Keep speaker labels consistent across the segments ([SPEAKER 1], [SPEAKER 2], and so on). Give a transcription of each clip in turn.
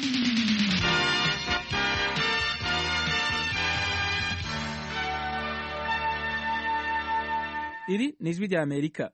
[SPEAKER 1] iri ni ijwi rya amerika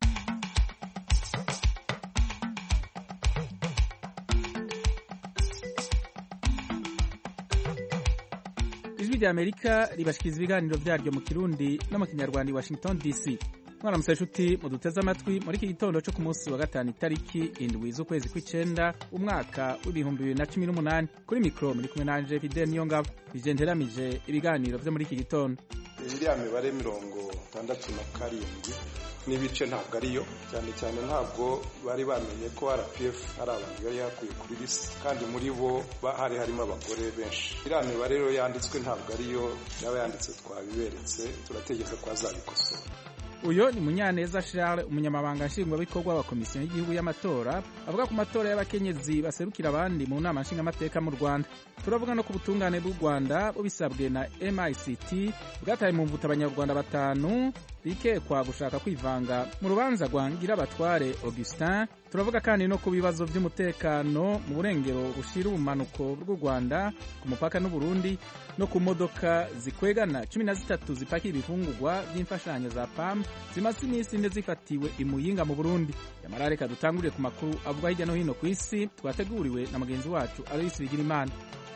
[SPEAKER 1] ijwi rya amerika ribashikiriza ibiganiro byaryo mu kirundi no mu kinyarwanda i washington dc mwaramutse nshuti muduteze amatwi muri iki gitondo cyo ku munsi wa gatanu itariki indwi z'ukwezi kw'icenda umwaka w'ibihumbi bibiri na cumi n'umunani kuri mikoro muri kumwe nanje fidel niyo ngabo ije nteramije ibiganiro vyo muri iki gitondo
[SPEAKER 2] iriya mibare mirongo itandatu na karindwi n'ibice ntabwo ariyo cyane cyane ntabwo bari bamenye ko rpf ari abantu yari yakuye kuri lisi kandi muri bo hari harimo abagore benshi iriya mibare rero yanditswe ntabwo ariyo yaba yanditse twabiberetse turategereza ko azabikosora
[SPEAKER 1] uyo ni munyaneza charles umunyamabanga nshingwabikorwa wa komisiyo y'igihugu y'amatora avuga ku matora y'abakenyezi baserukira abandi mu nama nshingamateka mu rwanda turavuga no ku butungane bw'u rwanda bubisabwe na mict bwataye mu mvuta abanyarwanda batanu bikekwa gushaka kwivanga mu rubanza rwa ngirabatware augustin turavuga kandi no ku bibazo by'umutekano mu burengero bushira ubumanuko bw'u rwanda ku mupaka n'uburundi no ku modoka zikwegana cumi na zitatu zipakiye ibifungurwa by'imfashanyo za pam zimaze iminsi ine zifatiwe imuyinga mu burundi yamara reka dutangurire ku makuru avuga hirya no hino ku isi twateguriwe na mugenzi wacu aloyisi bigirimana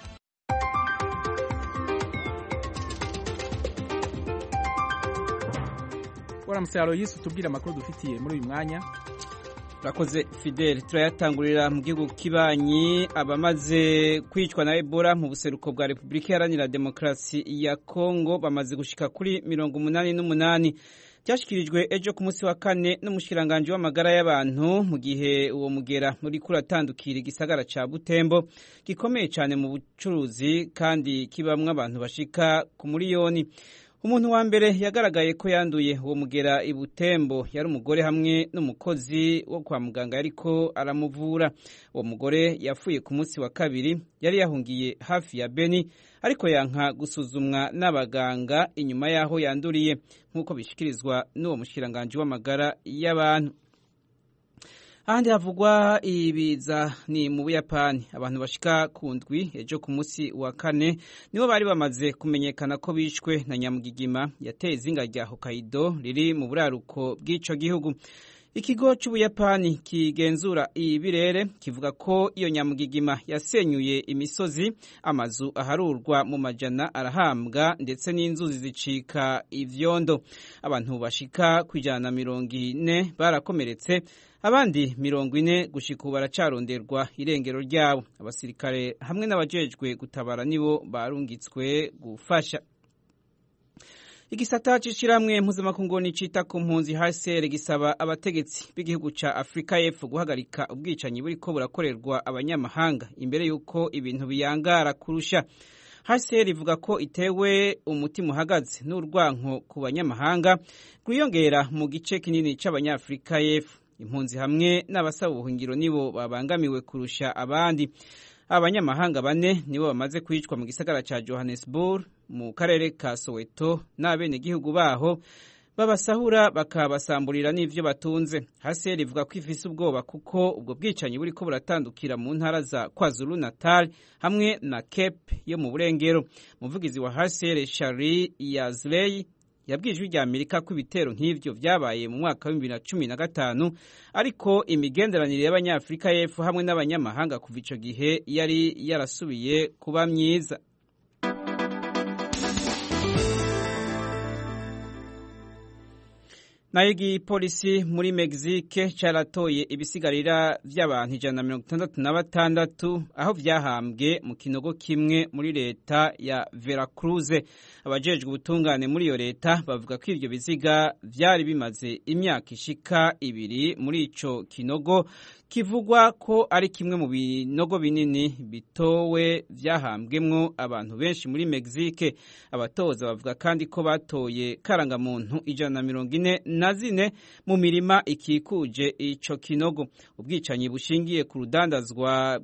[SPEAKER 1] waramutse aloyisi utubwire amakuru dufitiye muri uyu mwanya
[SPEAKER 3] urakoze fidel turayatangurira mu gihugu kibanyi abamaze kwicwa na ebola mu buseruko bwa repubulika iharanira demokarasi ya kongo bamaze gushika kuri mirongo umunani n'umunani byashyikirijwe ejo ku munsi wa kane n'umushikiranganji w'amagara y'abantu mu gihe uwo mugera muri kuratandukira igisagara ca butembo gikomeye cyane mu bucuruzi kandi kibamwo abantu bashika ku miliyoni umuntu wa mbere yagaragaye ko yanduye uwo mugera i butembo yari umugore hamwe n'umukozi wo kwa muganga yariko aramuvura uwo mugore yapfuye ku munsi wa kabiri yari yahungiye hafi ya beni ariko yanka gusuzumwa n'abaganga inyuma y'aho yanduriye nk'uko bishyikirizwa n'uwo mushikiranganji w'amagara y'abantu ahandi havugwa ibiza ni mu buyapani abantu bashika ku ndwi ejo ku munsi wa kane nibo bari bamaze kumenyekana ko bishwe na nyamugigima yateye izinga rya hokaido riri mu buraruko bw'ico gihugu ikigo c'ubuyapani kigenzura ibirere kivuga ko iyo nyamugigima yasenyuye imisozi amazu aharurwa mu majana arahambwa ndetse n'inzuzi zicika ivyondo abantu bashika ku ijana na mirongo ine barakomeretse abandi mirongo ine gushika ubu baracaronderwa irengero ryabo abasirikare hamwe n'abajejwe gutabara nibo barungitswe gufasha igisata c'ishirahamwe mpuzamakungu nicita ku mpunzi HCR gisaba abategetsi b'igihugu ca Afrika y'Epfo guhagarika ubwicanyi buriko burakorerwa abanyamahanga imbere y'uko ibintu biyangara kurusha HCR ivuga ko itewe umutima uhagaze n'urwanko ku banyamahanga rwiyongera mu gice kinini c'abanyafrika y'Epfo impunzi hamwe n'abasaba ubuhungiro nibo babangamiwe kurusha abandi abanyamahanga bane nibo bamaze kwicwa mu gisagara ca Johannesburg mu karere ka Soweto n'abenegihugu baho babasahura bakabasamburira n'ivyo batunze haseri ivuga ko ifise ubwoba kuko ubwo bwicanyi buriko buratandukira mu ntara za KwaZulu Natal hamwe na Cape yo mu burengero umuvugizi wa haseri Shari Yazley yabwiye ijwi rya Amerika ko ibitero nk'ivyo vyabaye mu mwaka wa bibiri na cumi na gatanu ariko imigenderanire y'abanyafurika y'epfo hamwe n'abanyamahanga kuva ico gihe yari yarasubiye kuba myiza nayo igipolisi muri Mexique caratoye ibisigarira vy'abantu ijana na mirongo itandatu na batandatu aho vyahambwe mu kinogo kimwe muri leta ya Veracruz abajejwe ubutungane muri iyo leta bavuga ko ivyo biziga vyari bimaze imyaka ishika ibiri muri ico kinogo kivugwa ko ari kimwe mu binogo binini bitowe vyahambwemwo abantu benshi muri Mexique abatoza bavuga kandi ko batoye karangamuntu ijana na mirongo ine na zine mu mirima ikikuje ico kinogo ubwicanyi bushingiye ku rudandazwa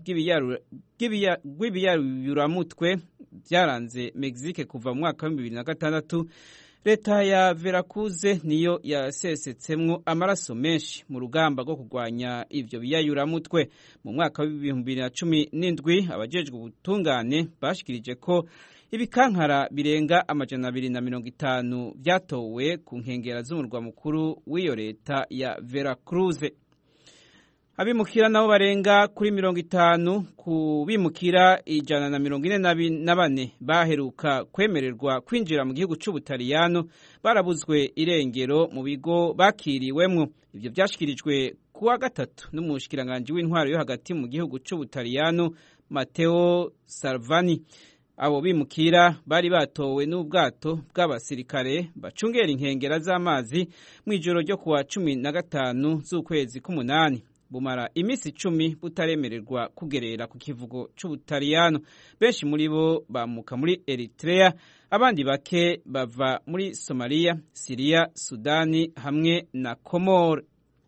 [SPEAKER 3] rw'ibiyayuramutwe byaranze Mexique kuva mu mwaka wa bibiri na gatandatu leta ya verakuze niyo yasesetsemo amaraso menshi mu rugamba rwo kurwanya ivyo biyayuramutwe mu mwaka w'ibihumbi bibiri na cumi n'indwi abajejwe ubutungane bashikirije ko ibikankara birenga amajana abiri na mirongo itanu vyatowe ku nkengera z'umurwa mukuru w'iyo leta ya veracruze abimukira nabo barenga kuri mirongo itanu ku bimukira ijana na mirongo ine na bane baheruka kwemererwa kwinjira mu gihugu c'ubutaliyano barabuzwe irengero mu bigo bakiriwemwo ivyo vyashikirijwe kuwa gatatu n'umushikiranganji w'intwaro yo hagati mu gihugu c'ubutaliyano mateo salvani abo bimukira bari batowe n'ubwato bw'abasirikare bacungera inkengera z'amazi mu ijoro ryo kuwa cumi na gatanu z'ukwezi k'umunani bumara iminsi icumi butaremererwa kugerera ku kivugo c'ubutaliyano benshi muri bo bamuka muri eritrea abandi bake bava muri somaliya siriya sudani hamwe na komore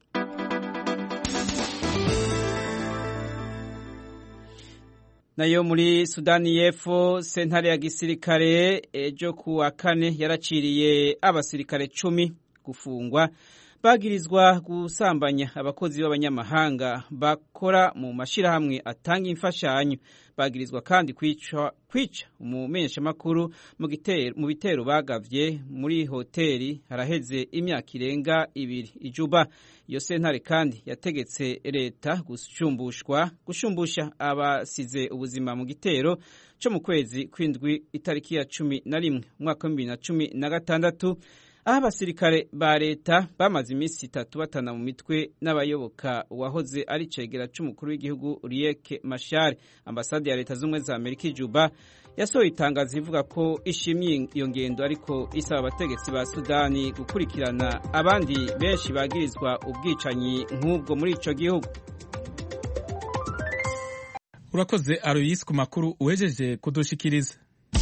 [SPEAKER 3] nayo muri sudani y'epfo sentare ya gisirikare ejo ku wa kane yaraciriye abasirikare cumi gufungwa bagirizwa gusambanya abakozi b'abanyamahanga bakora mu mashyirahamwe atanga imfashanyo bagirizwa kandi kwica kwica umumenyeshamakuru mu bitero bagavye muri hoteli haraheze imyaka irenga ibiri ijuba iyo sentare kandi yategetse leta gushumbushwa gushumbusha abasize ubuzima mu gitero co mu kwezi kw'indwi itariki ya cumi na rimwe umwaka w'ibibiri na cumi na gatandatu aho abasirikare ba leta bamaze iminsi itatu batana mu mitwe n'abayoboka uwahoze ari cegera c'umukuru w'igihugu Riek Machar ambasade ya leta z'ubumwe za Amerika ijuba yasohoye itangazo ivuga ko ishimye iyo ngendo ariko isaba abategetsi ba Sudani gukurikirana abandi benshi bagirizwa ubwicanyi nk'ubwo muri ico gihugu
[SPEAKER 1] urakoze Aloysi ku makuru uhejeje kudushikiriza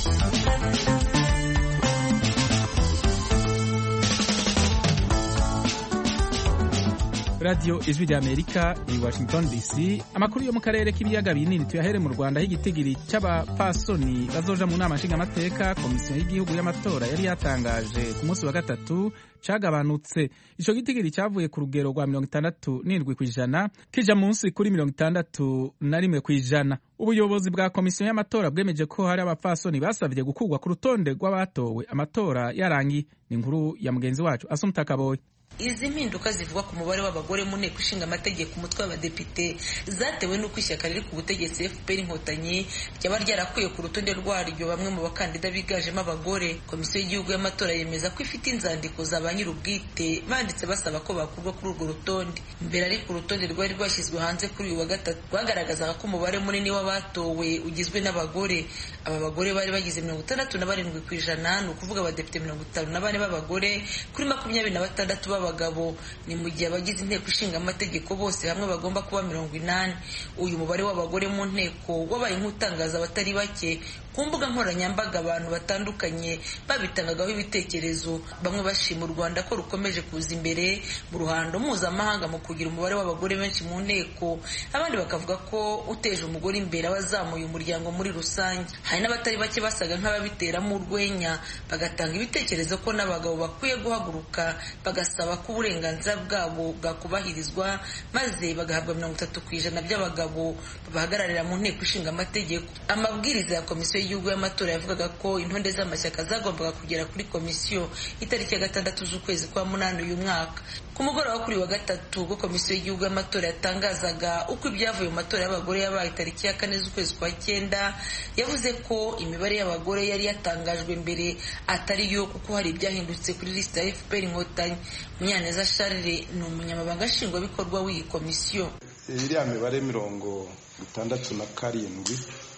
[SPEAKER 1] radiyo ijwi rya amerika i washington dc amakuru yo mu karere k'ibiyaga binini tuyahere mu rwanda aho igitigiri cy'abapasoni bazoja mu nama nshingamateka komisiyo y'igihugu y'amatora yari yatangaje ku munsi wa gatatu cagabanutse ico gitigiri cyavuye ku rugero rwa mirongo itandatu n'indwi ku ijana kija munsi kuri mirongo itandatu na rimwe ku ijana ubuyobozi bwa komisiyo y'amatora bwemeje ko hari abapfasoni basabye gukurwa ku rutonde rw'abatowe amatora yarangiye ni inkuru ya mugenzi wacu asumta kaboyi
[SPEAKER 4] izi mpinduka zivuga ku mubare w'abagore mu nteko ishinga amategeko umutwe w'abadepite zatewe n'uko ishyaka riri ku butegetsi fpr inkotanyi ryaba ryarakuye ku rutonde rwaryo bamwe mu bakandida biganjemo abagore komisiyo y'igihugu y'amatora yemeza ko ifite inzandiko za ba nyir'ubwite banditse basaba ko bakurwa kuri urwo rutonde mbere ariko urutonde rwari rwashyizwe hanze kuri uyu wa gatatu rwagaragazaga ko umubare munini w'abatowe ugizwe n'abagore aba bagore bari bagize mirongo itandatu na barindwi ku ijana ni ukuvuga abadepite mirongo itanu na bane b'abagore kuri makumyabiri na batandatu b'abagabo ni mu gihe abagize inteko ishinga amategeko bose hamwe bagomba kuba mirongo inani uyu mubare w'abagore mu nteko wabaye nk'utangaza abatari bake ku mbuga nkoranyambaga abantu batandukanye babitangagaho ibitekerezo bamwe bashima u rwanda ko rukomeje kuza imbere mu ruhando mpuzamahanga mu kugira umubare w'abagore benshi mu nteko abandi bakavuga ko uteje umugore imbere aba azamuye umuryango muri rusange hari n'abatari bake basaga nk'ababiteramo urwenya bagatanga ibitekerezo ko n'abagabo bakwiye guhaguruka bagasaba ko uburenganzira bwabo bwakubahirizwa maze bagahabwa mirongo itatu ku ijana by'abagabo babahagararira mu nteko ishinga amategeko amabwiriza ya komisiyo y'igihugu y'amatora yavugaga ko intonde z'amashyaka zagombaga kugera kuri komisiyo itariki ya gatandatu z'ukwezi kwa munani uyu mwaka ku mugoroba kuri wa gatatu ubwo komisiyo y'igihugu y'amatora yatangazaga uko ibyavuye mu matora y'abagore yabaye tariki ya kane z'ukwezi kwa cyenda yavuze ko imibare y'abagore yari yatangajwe mbere atari yo kuko hari ibyahindutse kuri lisita ya fpr inkotanyi munyaneza charles ni umunyamabanga nshingwabikorwa w'iyi komisiyo
[SPEAKER 2] iriya mibare mirongo itandatu na karindwi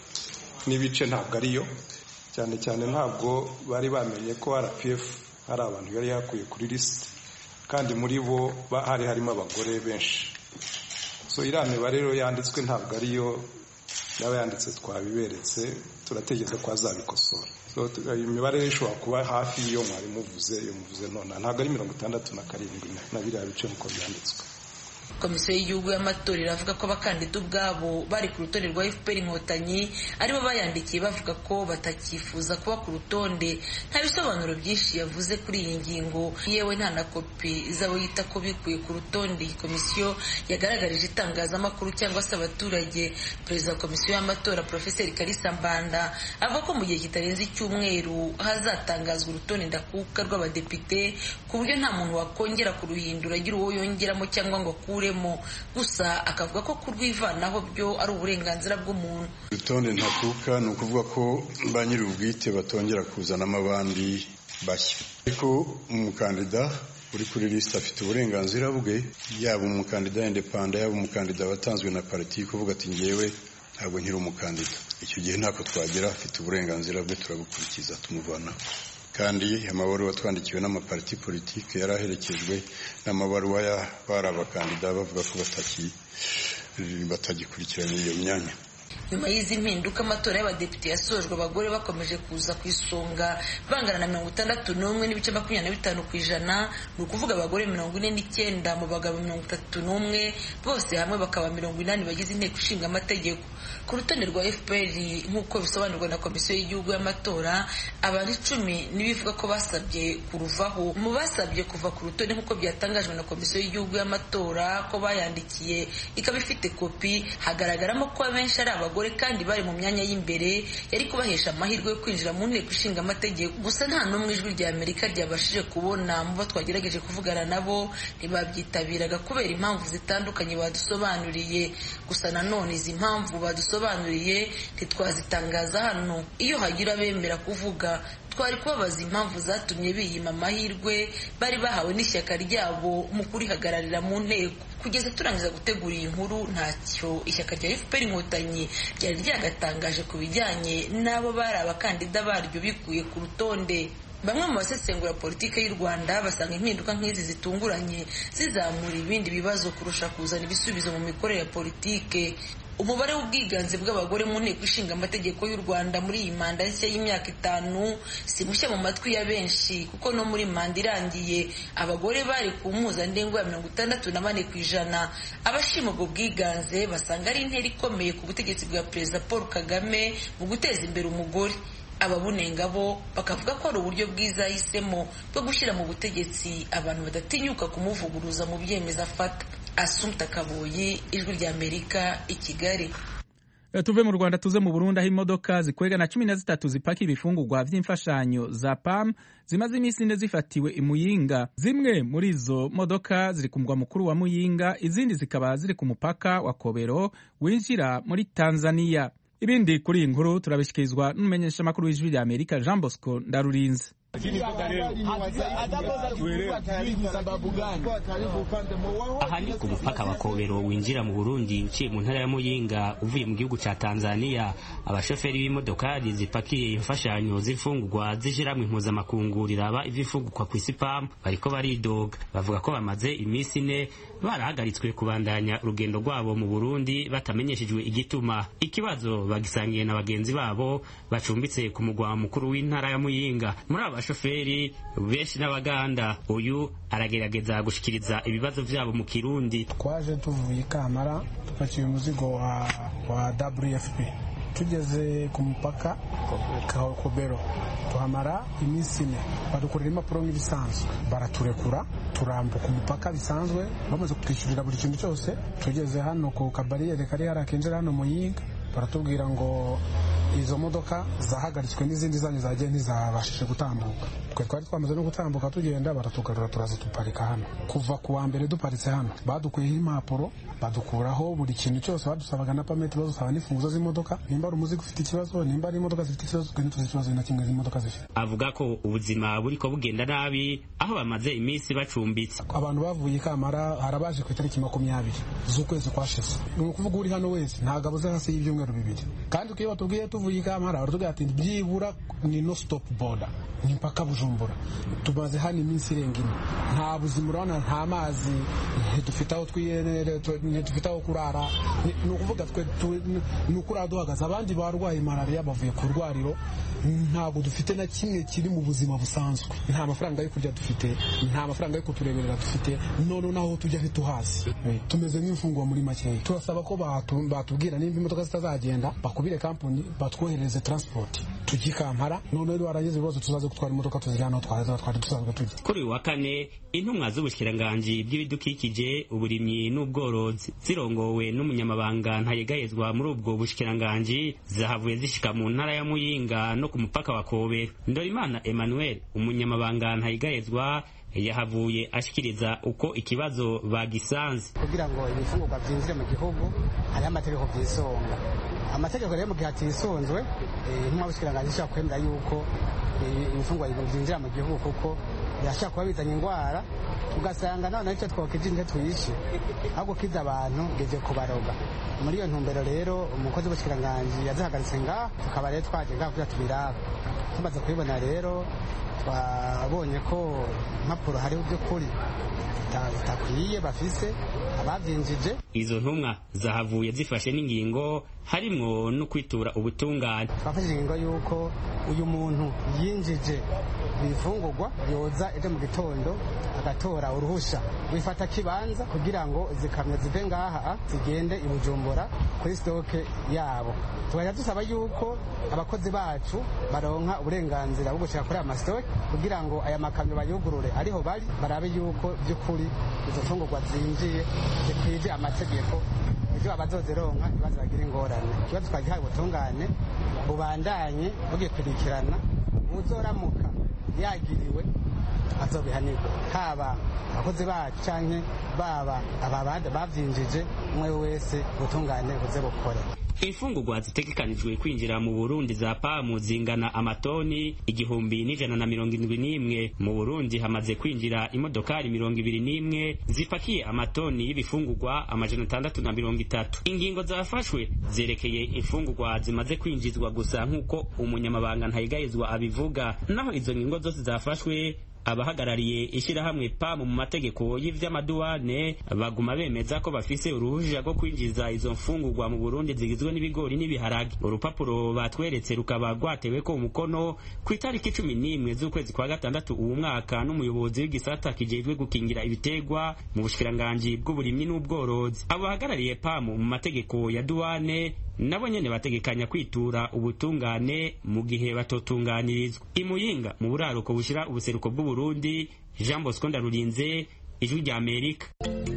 [SPEAKER 2] n'ibice ntabwo ariyo cyane cyane ntabwo bari bamenye ko rpf hari abantu yari yakuye kuri lisite kandi muri bo hari harimo abagore benshi so iriya mibare rero yanditswe ntabwo ariyo yaba yanditse twabiberetse turategereza ko azabikosora iyi mibare ishobora kuba hafi y'iyo mwari muvuze iyo muvuze none ntabwo ari mirongo itandatu na karindwi na biriya bice nk'uko byanditswe
[SPEAKER 4] komisiyo y'igihugu y'amatora iravuga ko abakandida ubwabo bari ku rutonde rwa fpr inkotanyi aribo bayandikiye bavuga ko batakifuza kuba ku rutonde nta bisobanuro byinshi yavuze kuri iyi ngingo yewe nta na kopi z'abo yita ko bikuye ku rutonde iyi komisiyo yagaragarije itangazamakuru cyangwa se abaturage perezida wa komisiyo y'amatora profeseri kalisa mbanda avuga ko mu gihe kitarenze icyumweru hazatangazwa urutonde ndakuka rw'abadepite ku buryo nta muntu wakongera kuruhindura agira uwo yongeramo cyangwa ngo akuremo gusa akavuga ko kurwivanaho byo ari uburenganzira bw'umuntu
[SPEAKER 5] urutonde ntakuka ni ukuvuga ko ba nyiri ubwite batongera kuzanamo abandi bashya ariko umukandida uri kuri lisite afite uburenganzira bwe yaba umukandida indepanda yaba umukandida watanzwe na pariti kuvuga ati ngewe ntabwo nkiri umukandida icyo gihe ntako twagera afite uburenganzira bwe turabukurikiza tumuvanaho kandi amabaruwa twandikiwe n'amapariti politiki yari aherekejwe n'amabaruwa y'abari abakandida bavuga ko batagikurikirana iyo myanya
[SPEAKER 4] nyuma y'izi mpinduka amatora y'abadepite yasojwe abagore bakomeje kuza ku isonga bangana na mirongo itandatu n'umwe n'ibice makumyabiri na bitanu ku ijana ni ukuvuga abagore mirongo ine n'icyenda mu bagabo mirongo itatu n'umwe bose hamwe bakaba mirongo inani bagize inteko ishinga amategeko ku rutonde rwa fpr nk'uko bisobanurwa na komisiyo y'igihugu y'amatora abantu icumi n'ibivuga ko basabye kuruvaho mu basabye kuva ku rutonde nk'uko byatangajwe na komisiyo y'igihugu y'amatora ko bayandikiye ikaba ifite kopi hagaragaramo ko abenshi ari abagore kandi bari mu myanya y'imbere yari kubahesha amahirwe yo kwinjira mu nteko ishinga amategeko gusa nta n'umwe ijwi rya amerika ryabashije kubona mu bo twagerageje kuvugana nabo ntibabyitabiraga kubera impamvu zitandukanye badusobanuriye gusa nanone izi mpamvu badusobanuriye ntitwazitangaza hano iyo hagira abemera kuvuga twari kubabaza impamvu zatumye biyima amahirwe bari bahawe n'ishyaka ryabo mu kurihagararira mu nteko kugeza turangiza gutegura iyi nkuru ntacyo ishyaka rya fpr inkotanyi ryari ryagatangaje ku bijyanye n'abo bari abakandida baryo bikuye ku rutonde bamwe mu basesengura politiki y'u rwanda basanga impinduka nk'izi zitunguranye zizamura ibindi bibazo kurusha kuzana ibisubizo mu mikorere ya politike umubare w'ubwiganze bw'abagore mu nteko ishinga amategeko y'u rwanda muri iyi manda nshya y'imyaka itanu si mushya mu matwi ya benshi kuko no muri manda irangiye abagore bari ku mpuzandengo ya mirongo itandatu na bane ku ijana abashima ubwo bwiganze basanga ari intera ikomeye ku butegetsi bwa perezida paul kagame mu guteza imbere umugore ababunenga bo bakavuga ko ari uburyo bwiza yahisemo bwo gushyira mu butegetsi abantu badatinyuka kumuvuguruza mu byemezo afata asumta kabuyi ijwi rya amerika i kigali
[SPEAKER 1] tuve mu rwanda tuze mu burundi aho imodoka zikwega na cumi na zitatu zipakira ibifungurwa by'imfashanyo za pam zimaze iminsi ine zifatiwe i muyinga zimwe muri izo modoka ziri ku mugwa mukuru wa muyinga izindi zikaba ziri ku mupaka wa kobero winjira muri tanzania ibindi kuri iyi nkuru turabishyikirizwa n'umumenyeshamakuru w'ijwi rya amerika jean bosco ndarurinze
[SPEAKER 6] aha ni ku mupaka wa kobero winjira mu burundi uciye mu ntara ya muyinga uvuye mu gihugu cya tanzania abashoferi b'imodokari zipakiye imfashanyo z'imfungurwa z'ishyirahamwe mpuzamakungu riraba ivy'imfungurwa ku isi pam bariko baridoga bavuga ko bamaze iminsi ine barahagaritswe kubandanya urugendo rwabo mu burundi batamenyeshejwe igituma ikibazo bagisangiye na bagenzi babo bacumbitse ku mugwa mukuru w'intara ya muyinga muri aba bashoferi benshi n'abaganda uyu aragerageza gushikiriza ibibazo byabo mu kirundi
[SPEAKER 7] twaje tuvuye kamara tupakiye umuzigo wa, wa wfp tugeze ku mupaka kobero tuhamara iminsi ine badukorera impapuro nk'ibisanzwe baraturekura turambuka umupaka bisanzwe bamaze kutwishyurira buri kintu cyose tugeze hano ku kabariyeri kari hariya kinjira hano muyinga baratubwira ngo izo modoka zahagaritswe n'izindi zanyu zagiye ntizabashije gutambuka twe twari twamaze no gutambuka tugenda baratugarura turaza duparika hano kuva ku wa mbere duparitse hano badukuyeho impapuro badukuraho buri kintu cyose badusabaga na pameti badusaba n'imfunguzo z'imodoka nimba ari umuzigo ufite ikibazo nimba ari imodoka zifite ikibazo twe ntituzi ikibazo na kimwe z'imodoka zifite
[SPEAKER 6] avuga ko ubuzima buriko bugenda nabi aho bamaze iminsi bacumbitse
[SPEAKER 7] abantu bavuye kamara harabaje ku itariki makumyabiri z'ukwezi kwashize ni ukuvuga uri hano wese ntabwo abuze hasi y'ibyumweru bibiri kandi iyo batubwiye tuvuye tuvuye ikampara baratubwira ati byibura ni no stop border ni mpaka bujumbura tumaze hano iminsi irenga ine nta buzima urabona nta mazi ntidufite aho twiyenere ntidufite aho kurara ni ukuvuga twe ni ukurara duhagaze abandi barwaye malariya bavuye ku rwariro ntabwo dufite na kimwe kiri mu buzima busanzwe nta mafaranga yo kurya dufite nta mafaranga yo kutureberera dufite none naho tujya ntituhazi tumeze nk'imfungwa muri makeya turasaba ko batubwira nimba imodoka zitazagenda bakubire kampani batwoherereze transport tujye kampara none rero warangiza ibibazo tuzaze gutwara imodoka tuzijyana aho twari twari dusanzwe tujya
[SPEAKER 6] kuri uyu wa kane intumwa z'ubushyikiranganji bw'ibidukikije uburimyi n'ubworozi zirongowe n'umunyamabanga ntayegayezwa muri ubwo bushyikiranganji zahavuye zishika mu ntara ya muyinga no ku mupaka wa kobera ndorimana emmanuel umunyamabanga ntayegayezwa yahavuye ashikiriza uko ikibazo bagisanze
[SPEAKER 8] kugira ngo ibifungurwa byinjire mu gihugu hariho amategeko byisonga amategeko rero mu gihe atisunzwe intumwa y'ubushyikiranganji ishobora kwemera yuko ibifungurwa byinjira mu gihugu kuko birashobora kuba bizanye indwara ugasanga noneho icyo twokije ntitwe tuyishe aho gukiza abantu ngeze kubaroga muri iyo ntumbero rero umukozi w'ubushyikiranganji yazihagaritse ngaho tukaba rero twaje ngaho kugira tubirabe tumaze kubibona rero twabonye ko impapuro hariho by'ukuri zitakwiye bafise ababyinjije
[SPEAKER 6] izo ntumwa zahavuye zifashe n'ingingo harimwo no kwitura ubutungane
[SPEAKER 8] twafashe ingingo y'uko uyu muntu yinjije ibifungurwa yoza ejo mu gitondo agatora uruhusha wifata kibanza kugira ngo zikamyo zive ngaha zigende i bujumbura kuri sitoke yabo tugahita dusaba yuko abakozi bacu baronka uburenganzira bwo gushika kuri aya masitoke kugira ngo aya makamyo bayugurure ariho bari barabe yuko by'ukuri izo mfungurwa zinjiye zikwije amategeko ibyo abazozironka ibibazo bagira ingorane ikibazo twagihaye ubutungane bubandanye bugikurikirana uzoramuka yagiriwe azobihanirwa haba abakozi bacu canke baba ababandi bavyinjije umwe wese ubutungane buze bukore
[SPEAKER 6] imfungurwa zitegekanijwe kwinjira mu burundi za pamu zingana amatoni igihumbi n'ijana na mirongo indwi n'imwe mu burundi hamaze kwinjira imodokari mirongo ibiri n'imwe zipakiye amatoni y'ibifungurwa amajana atandatu na mirongo itatu ingingo zafashwe zerekeye imfungurwa zimaze kwinjizwa gusa nk'uko umunyamabanga ntayigayizwa abivuga naho izo ngingo zose zafashwe abahagarariye ishyirahamwe pamu mu mategeko y'ivy'amaduwane baguma bemeza ko bafise uruhuja rwo kwinjiza izo mfungurwa mu Burundi zigizwe n'ibigori n'ibiharage urupapuro batweretse rukaba rwateweko umukono ku itariki cumi n'imwe z'ukwezi kwa gatandatu uwu mwaka n'umuyobozi w'igisata kijejwe gukingira ibitegwa mu bushikiranganji bw'uburimyi n'ubworozi abo bahagarariye pamu mu mategeko ya duwane nabo nyene bategekanya kwitura ubutungane mu gihe batotunganirizwa imuyinga mu buraruko bushira ubuseruko bw'uburundi jean bosco ndarurinze ijwi rya amerika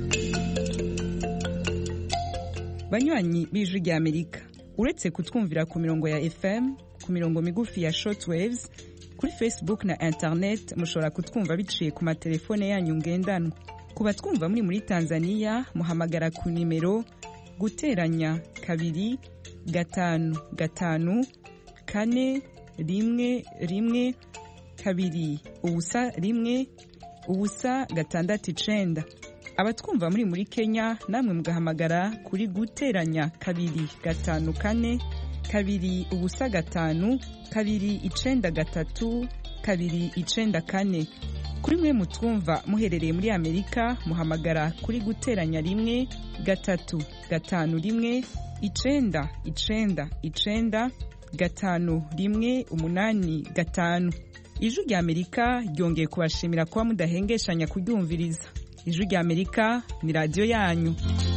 [SPEAKER 9] banywanyi b'ijwi rya amerika uretse kutwumvira ku mirongo ya fm ku mirongo migufi ya shortwaves kuri facebook na internet mushobora kutwumva biciye ku matelefone yanyu ngendanwa ku batwumva muri muri tanzania muhamagara ku nimero guteranya kabiri gatanu gatanu kane rimwe rimwe kabiri ubusa rimwe ubusa gatandatu icenda abatwumva muri muri kenya namwe mugahamagara kuri guteranya kabiri gatanu kane kabiri ubusa gatanu kabiri icenda gatatu kabiri icenda kane kuri mwe mutwumva muherereye muri amerika muhamagara kuri guteranya rimwe gatatu gatanu rimwe icenda icenda icenda gatanu rimwe umunani gatanu ijwi rya amerika ryongeye kubashimira kuba mudahengeshanya kuryumviriza ijwi rya amerika ni radiyo yanyu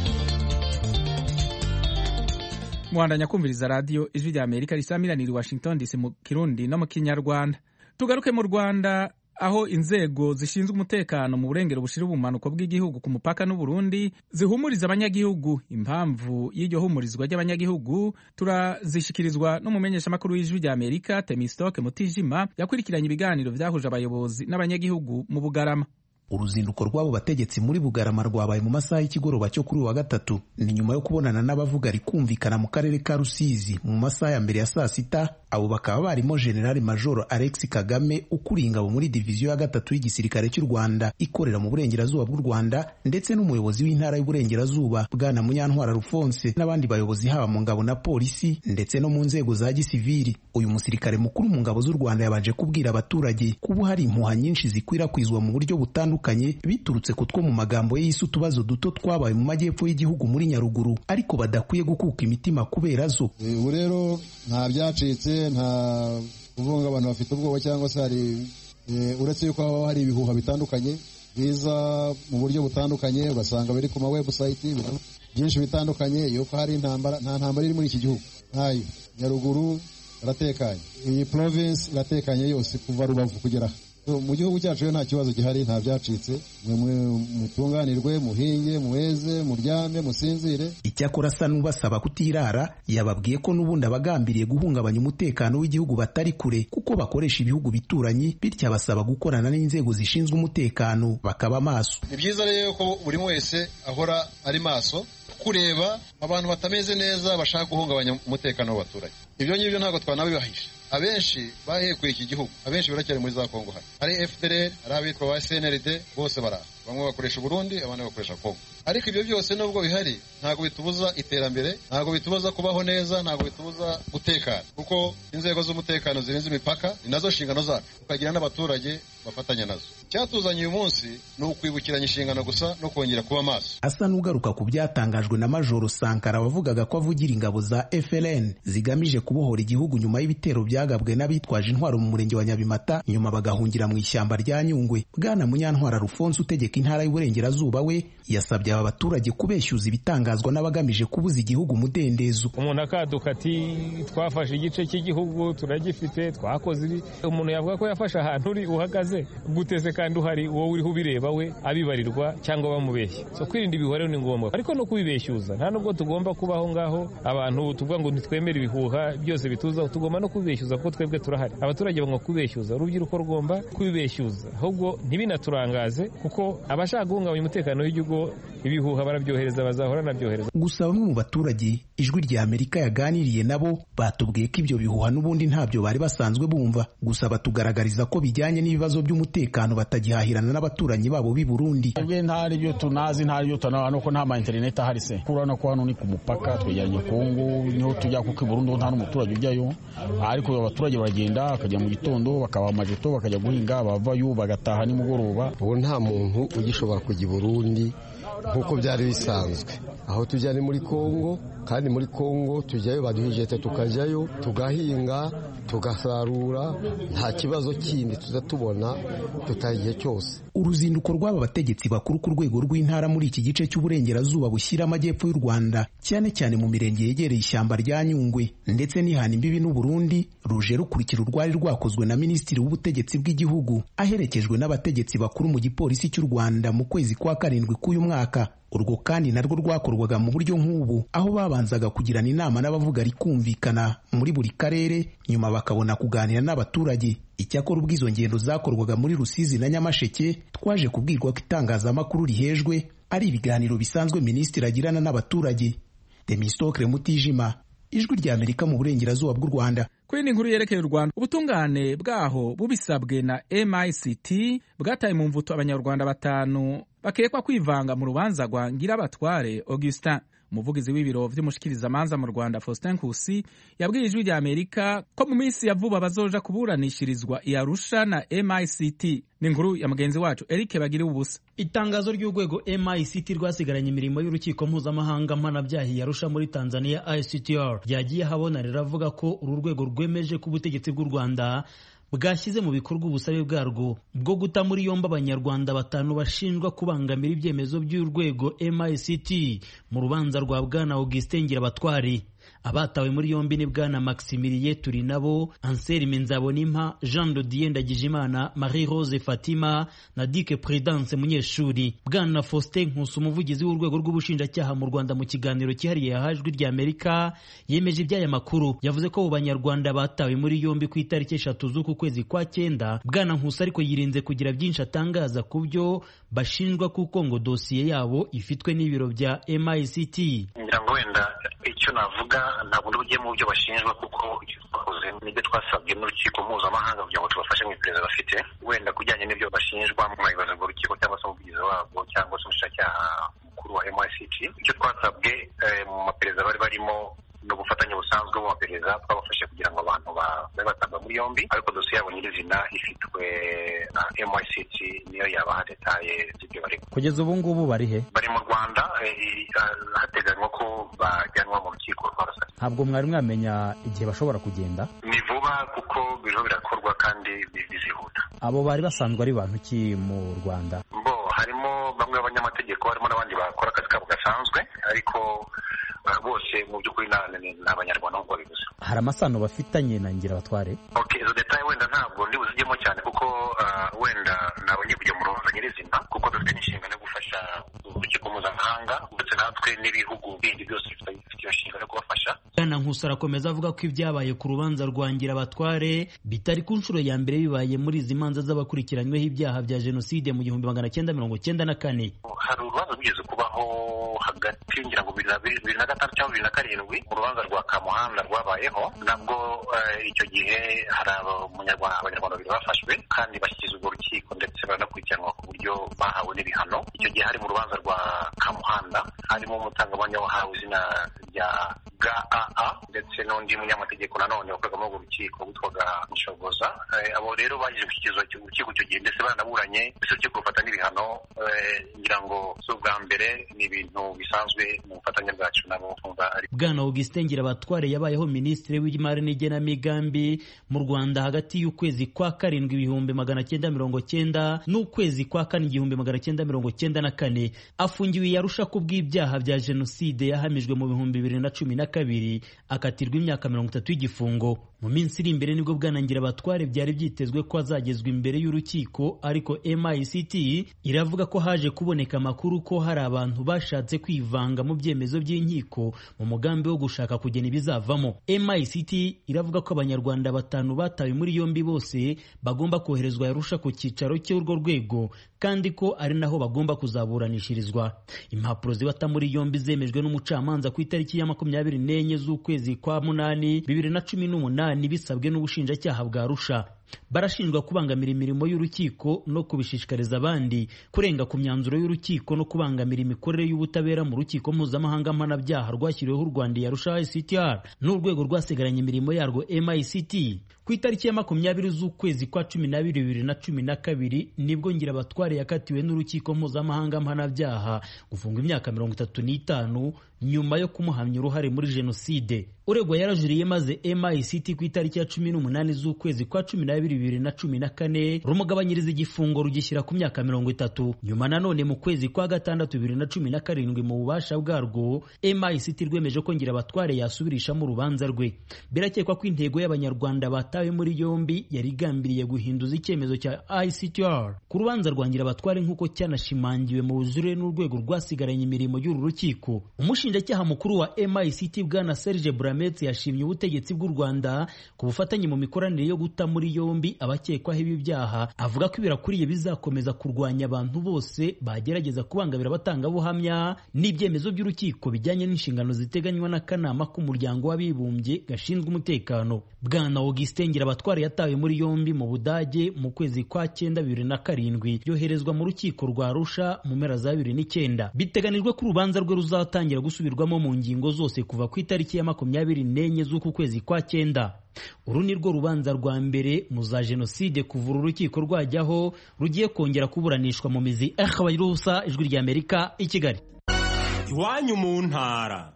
[SPEAKER 1] muhandanya kumviriza radiyo ijwi rya amerika risamiranira i washington dc mu kirundi no mu kinyarwanda tugaruke mu rwanda aho inzego zishinzwe umutekano mu burengero bushira ubumanuko bw'igihugu ku mupaka n'uburundi zihumuriza abanyagihugu impamvu y'iryo humurizwa ry'abanyagihugu turazishikirizwa n'umumenyeshamakuru w'ijwi rya amerika temistoke mutijima yakurikiranye ibiganiro vyahuje abayobozi n'abanyagihugu mu bugarama
[SPEAKER 10] uruzinduko rw'abo bategetsi muri bugarama rwabaye mu masaha y'ikigoroba cyo kuri uyu wa gatatu ni nyuma yo kubonana n'abavuga rikumvikana mu karere ka rusizi mu masaha ya mbere ya saa sita abo bakaba barimo generali majoro alex kagame ukuriye ingabo muri diviziyo ya gatatu y'igisirikare cy'u rwanda ikorera mu burengerazuba bw'u rwanda ndetse n'umuyobozi w'intara y'uburengerazuba bwana munyantwara rufonse n'abandi bayobozi haba mu ngabo na polisi ndetse no mu nzego za gisivili uyu musirikare mukuru mu ngabo z'u rwanda yabanje kubwira abaturage kuba hari impuha nyinshi zikwirakwizwa mu buryo butandukanye biturutse ku two mu magambo ye yise utubazo duto twabaye mu majyepfo y'igihugu muri nyaruguru ariko badakwiye gukuka imitima kubera zo
[SPEAKER 11] ubu rero nta byacitse nta kuvuga abantu bafite ubwoba cyangwa se hari uretse yuko haba hari ibihuha bitandukanye biza mu buryo butandukanye ugasanga biri ku ma webusayiti byinshi bitandukanye yuko hari intambara nta ntambara iri muri iki gihugu ntayo nyaruguru iratekanye iyi province iratekanye yose kuva rubavu kugera mu gihugu cyacu rero nta kibazo gihari nta byacitse mwe mutunganirwe muhinge muheze muryame musinzire
[SPEAKER 10] icyakora asa n'ubasaba kutirara yababwiye ko n'ubundi abagambiriye guhungabanya umutekano w'igihugu batari kure kuko bakoresha ibihugu bituranyi bityo abasaba gukorana n'inzego zishinzwe umutekano bakaba maso
[SPEAKER 11] ni byiza rero ko buri wese ahora ari maso kureba abantu batameze neza bashaka guhungabanya umutekano w'abaturage ibyo ngibyo ntabwo twanabibahisha abenshi bahekuye iki gihugu abenshi baracyari muri za kongo hano hari fdr hari abitwa ba cnrd bose baraha bamwe bakoresha uburundi abandi bakoresha kongo ariko ibyo byose nubwo bihari ntabwo bitubuza iterambere ntabwo bitubuza kubaho neza ntabwo bitubuza gutekana kuko inzego z'umutekano zirinze imipaka ni nazo nshingano zacu tukagira n'abaturage bafatanya nazo icyatuzanye uyu munsi ni ukwibukiranya inshingano gusa no kongera kuba maso
[SPEAKER 10] asa n'ugaruka ku byatangajwe na majoro sankara wavugaga ko avugira ingabo za frn zigamije kubohora igihugu nyuma y'ibitero byagabwe n'abitwaje intwaro mu murenge wa nyabimata nyuma bagahungira mu ishyamba rya nyungwe bwana munyantwara rufonse utegeka intara y'uburengerazuba we yasabye aba baturage kubeshyuza ibitangazwa n'abagamije kubuza igihugu umudendezo
[SPEAKER 12] umuntu akaduka ati twafashe igice cy'igihugu turagifite twakoze ibi umuntu yavuga ko yafashe ahantu uri uhagaze guteze kandi uhari wowe uriho ubireba we abibarirwa cyangwa bamubeshya so kwirinda ibihuha ni ngombwa ariko no kubibeshyuza nta nubwo tugomba kuba aho ngaho abantu tuvuga ngo ntitwemere ibihuha byose bituzaho tugomba no kubibeshyuza kuko twebwe turahari abaturage bagomba kubibeshyuza urubyiruko rugomba kubibeshyuza ahubwo ntibinaturangaze kuko abashaka guhungabanya umutekano w'igihugu ibihuha barabyohereza bazahora nabyohereza
[SPEAKER 10] gusa bamwe mu baturage ijwi rya amerika yaganiriye nabo batubwiye ko ibyo bihuha n'ubundi ntabyo bari basanzwe bumva gusa batugaragariza ko bijyanye n'ibibazo by'umutekano batagihahirana n'abaturanyi babo b'i burundi
[SPEAKER 13] twebwe ntari byo tunazi ntari byo tunazi nuko nta ma interineti ahari se urabona ko hano ni ku mupaka twegeranye kongo niho tujya kuko i burundi nta n'umuturage ujyayo ariko abaturage baragenda bakajya mu gitondo bakaba amajeto bakajya guhinga bavayo bagataha nimugoroba
[SPEAKER 14] ubu nta muntu ugishobora kujya i burundi nk'uko byari bisanzwe aho tujya ni muri kongo kandi muri kongo tujyayo baduhijete tukajyayo tugahinga tugasarura nta kibazo kindi tuza tubona tutaha igihe cyose
[SPEAKER 10] uruzinduko rw'aba bategetsi bakuru ku rwego rw'intara muri iki gice cy'uburengerazuba bushyira amajyepfo y'u rwanda cyane cyane mu mirenge yegereye ishyamba rya nyungwe ndetse n'ihana imbibi n'uburundi ruje rukurikira urwari rwakozwe na minisitiri w'ubutegetsi bw'igihugu aherekejwe n'abategetsi bakuru mu gipolisi cy'u rwanda mu kwezi kwa karindwi k'uyu mwaka urwo kandi narwo rwakorwaga mu buryo nk'ubu aho babanzaga kugirana inama n'abavuga rikumvikana muri buri karere nyuma bakabona kuganira n'abaturage icyakora ubwo izo ngendo zakorwaga muri rusizi na nyamasheke twaje kubwirwa ko itangazamakuru rihejwe ari ibiganiro bisanzwe minisitiri agirana n'abaturage demisitokire mutijima ijwi rya amerika mu burengerazuba bw'u rwanda
[SPEAKER 1] kuri iyi nkuru yerekeye u rwanda ubutungane bwaho bubisabwe na mict bwataye mu mvuto abanyarwanda batanu bakekwa kwivanga mu rubanza rwa ngirabatware augustin umuvugizi w'ibiro vy'umushikirizamanza mu rwanda faustin nkusi yabwiye ijwi rya amerika ko mu minsi ya vuba bazoja kuburanishirizwa i arusha na mict ni inkuru ya mugenzi wacu eric bagire ubusa
[SPEAKER 15] itangazo ry'urwego mict rwasigaranye imirimo y'urukiko mpuzamahanga mpanabyaha i arusha muri tanzania ictr ryagiye habona riravuga ko uru rwego rwemeje ko ubutegetsi bw'u rwanda bwashyize mu bikorwa ubusabe bwarwo bwo guta muri yombi abanyarwanda batanu bashinjwa kubangamira ibyemezo by'urwego mict mu rubanza rwa bwana augustin ngirabatwari abatawe muri yombi ni bwana maximilie turi nabo anselme nzabonimpa jean dodier ndagijimana marie rose fatima na dike prudence munyeshuri bwana faustin nkusi umuvugizi w'urwego rw'ubushinjacyaha mu rwanda mu kiganiro cyihariye yahajwi rya amerika yemeje iby'aya makuru yavuze ko abo banyarwanda batawe muri yombi ku itariki eshatu z'uku kwezi kwa cyenda bwana nkusi ariko yirinze kugira byinshi atangaza ku byo bashinjwa kuko ngo dosiye yabo ifitwe n'ibiro bya mict
[SPEAKER 16] ngira ngo wenda icyo navuga ntabwo ndi mu byo bashinjwa kuko icyo twakoze nibyo twasabwe n'urukiko mpuzamahanga kugira ngo tubafashe mu iperereza bafite wenda kujyanye n'ibyo bashinjwa mwabibaza ngo urukiko cyangwa se umuvugizi wabwo cyangwa se umushinjacyaha mukuru wa MICT icyo twasabwe mu maperereza bari barimo ni ubufatanye busanzwe mu maperereza twabafashe kugira ngo abantu babe batabwa muri yombi ariko dosiye yabo nyirizina ifitwe na MICT niyo yabaha detaye z'ibyo barimo
[SPEAKER 17] kugeza ubu ngubu bari he
[SPEAKER 16] bari mu rwanda hateganywa ko bajyanwa mu rukiko rwa rusaka
[SPEAKER 17] ntabwo mwari mwamenya igihe bashobora kugenda
[SPEAKER 16] ni vuba kuko biriho birakorwa kandi bizihuta
[SPEAKER 17] abo bari basanzwe ari bantu ki mu rwanda
[SPEAKER 16] bo harimo bamwe b'abanyamategeko harimo n'abandi bakora akazi kabo gasanzwe ariko bose mu by'ukuri ni abanyarwanda nk'uko babivuze
[SPEAKER 17] hari amasano bafitanye na ngira batware
[SPEAKER 16] ok izo detaye wenda ntabwo ndi buzijyemo cyane kuko wenda nabonye kujya mu rubanza nyirizina kuko dufite n'inshingano yo gufasha urukiko mpuzamahanga ndetse natwe n'ibihugu bindi byose bifite iyo nshingano yo kubafasha
[SPEAKER 15] bwana nkusi arakomeza avuga ko ibyabaye ku rubanza rwa ngira batware bitari ku nshuro ya mbere bibaye muri izi manza z'abakurikiranyweho ibyaha bya jenoside mu gihumbi magana cyenda mirongo cyenda na kane
[SPEAKER 16] hari urubanza rwigeze kubaho hagati ngira ngo bibiri na gatanu cyangwa bibiri na karindwi mu rubanza rwa kamuhanda rwabayeho nabwo icyo gihe hari abanyarwanda babiri bafashwe kandi bashyikirizwa urwo rukiko ndetse baranakurikiranwa ku buryo bahawe n'ibihano icyo gihe hari mu rubanza rwa kamuhanda harimo umutangabuhamya wahawe izina rya gaa ndetse n'undi munyamategeko nanone wakoraga muri urwo rukiko witwaga nshoboza abo rero bagize gushyikirizwa urukiko icyo gihe ndetse baranaburanye ndetse urukiko rufata n'ibihano ngira ngo si ubwa mbere ni ibintu bisanzwe mu bufatanye bwacu nabo
[SPEAKER 15] bwana augustin ngirabatware yabayeho minisitiri w'imari n'igenamigambi mu rwanda hagati y'ukwezi kwa karindwi ibihumbi magana cyenda mirongo cyenda n'ukwezi kwa kane igihumbi magana cyenda mirongo cyenda na kane afungiwe yarusha ku bw'ibyaha bya jenoside yahamijwe mu bihumbi bibiri na cumi na kabiri akatirwa imyaka mirongo itatu y'igifungo mu minsi iri imbere nibwo bwana ngirabatware byari byitezwe ko azagezwa imbere y'urukiko ariko mict iravuga ko haje kuboneka amakuru ko hari abantu bashatse kwivanga mu byemezo by'inkiko mu mugambi wo gushaka kugena ibizavamo mict iravuga ko abanyarwanda batanu batawe muri yombi bose bagomba koherezwa yarusha ku cyicaro cy'urwo rwego kandi ko ari naho bagomba kuzaburanishirizwa impapuro zibata muri yombi zemejwe n'umucamanza ku itariki ya makumyabiri n'enye z'ukwezi kwa munani bibiri na cumi n'umunani bisabwe n'ubushinjacyaha bwa rusha barashinjwa kubangamira imirimo y'urukiko no kubishishikariza abandi kurenga ku myanzuro y'urukiko no kubangamira imikorere y'ubutabera mu rukiko mpuzamahanga mpanabyaha rwashyiriweho u rwanda yarusha ictr n'urwego rwasigaranye imirimo yarwo mict ku itariki ya makumyabiri z'ukwezi kwa cumi n'abiri bibiri na cumi na kabiri nibwo ngirabatware yakatiwe n'urukiko mpuzamahanga mpanabyaha gufungwa imyaka mirongo itatu n'itanu nyuma yo kumuhamya uruhare muri jenoside uregwa yarajuriye maze mict ku itariki ya cumi n'umunani z'ukwezi kwa cumi n'abiri bibiri na cumi na kane rumugabanyiriza igifungo rugishyira ku myaka mirongo itatu nyuma nanone mu kwezi kwa gatandatu bibiri na cumi na karindwi mu bubasha bwarwo mict rwemeje ko ngirabatware yasubirishamo urubanza rwe birakekwa ko intego y'abanyarwanda batawe muri yombi yari igambiriye guhinduza icyemezo cya ictr ku rubanza rwa ngirabatware nk'uko cyanashimangiwe mu bujurire n'urwego rwasigaranye imirimo y'uru rukiko umushinjacyaha mukuru wa mict bwana serge buramet yashimye ubutegetsi bw'u rwanda ku bufatanye mu mikoranire yo guta muri yombi abakekwaho ibi byaha avuga ko ibirakuriye bizakomeza kurwanya abantu bose bagerageza kubangamira abatangabuhamya n'ibyemezo by'urukiko bijyanye n'inshingano ziteganywa n'akanama k'umuryango w'abibumbye gashinzwe umutekano bwana augustin ngirabatware yatawe muri yombi mu budage mu kwezi kwa cyenda bibiri na karindwi yoherezwa mu rukiko rwa arusha mu mpera za bibiri n'icyenda biteganijwe ko urubanza rwe ruzatangira gusubirwamo mu ngingo zose kuva ku itariki ya makumyabiri n'enye z'uku kwezi kwa cyenda uru ni rwo rubanza rwa mbere mu za jenoside kuva uru rukiko rwajyaho rugiye kongera kuburanishwa mu mizi akabayirusa ijwi ry'amerika i kigali
[SPEAKER 18] iwanyu mu ntara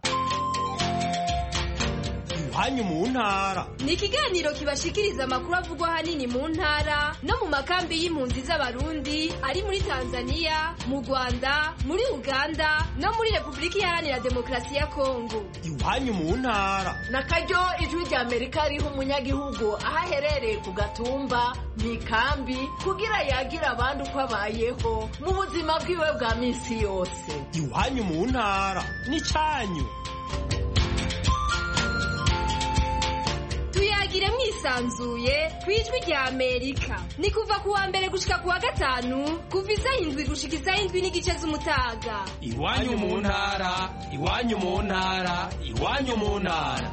[SPEAKER 18] iwanyu mu ntara
[SPEAKER 19] ni ikiganiro kibashikiriza amakuru avugwa ahanini mu ntara no mu makambi y'impunzi z'abarundi ari muri tanzania mu rwanda muri uganda no muri repubulika iharanira demokarasi ya kongo
[SPEAKER 18] iwanyu mu ntara
[SPEAKER 20] na karyo ijwi rya amerika riha umunyagihugu aho aherereye ku gatumba mu ikambi kugira yagira abandi uko abayeho mu buzima bwiwe bwa minsi yose
[SPEAKER 18] iwanyu mu ntara n'icyanyu
[SPEAKER 19] tuyagire mwisa bwisanzuye ku ijwi rya amerika ni kuva ku wa mbere gushika ku wa gatanu kuva isaha indwi gushika isaha indwi n'igice z'umutaga
[SPEAKER 18] iwanyu mu ntara iwanyu mu ntara iwanyu mu ntara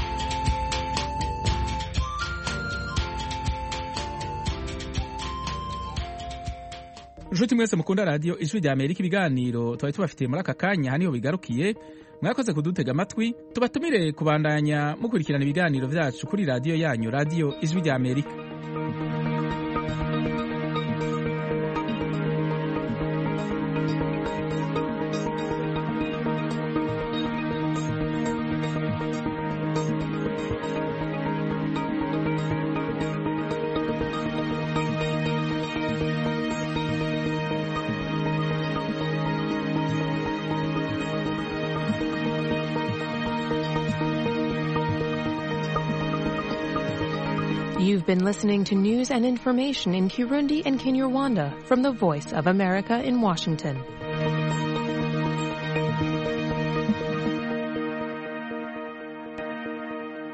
[SPEAKER 1] nshuti mwese mukunda radiyo ijwi rya amerika ibiganiro twari tubafitiye muri aka kanya haniho bigarukiye mwakoze kudutega amatwi tubatumire kubandanya mukurikirana ibiganiro byacu kuri radiyo yanyu radiyo ijwi rya amerika
[SPEAKER 21] You've been listening to news and information in Kirundi and Kinyarwanda from the Voice of America in Washington.